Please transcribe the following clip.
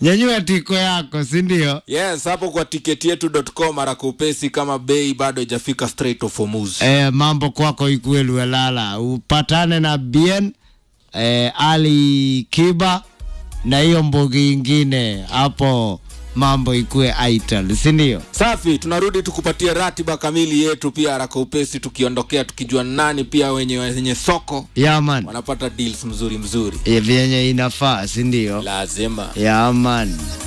nyanyua tiko yako sindio yes hapo kwa tiketi yetu.com haraka upesi kama bei bado haijafika straight of Hormuz. e, mambo kwako ikuwe luelala upatane na bien e, ali kiba na hiyo mbugi ingine hapo mambo ikuwe aital sindio safi tunarudi tukupatie ratiba kamili yetu pia haraka upesi tukiondokea tukijua nani pia wenye wenye soko yaman wanapata deals mzuri mzuri e, vyenye inafaa sindio lazima yaman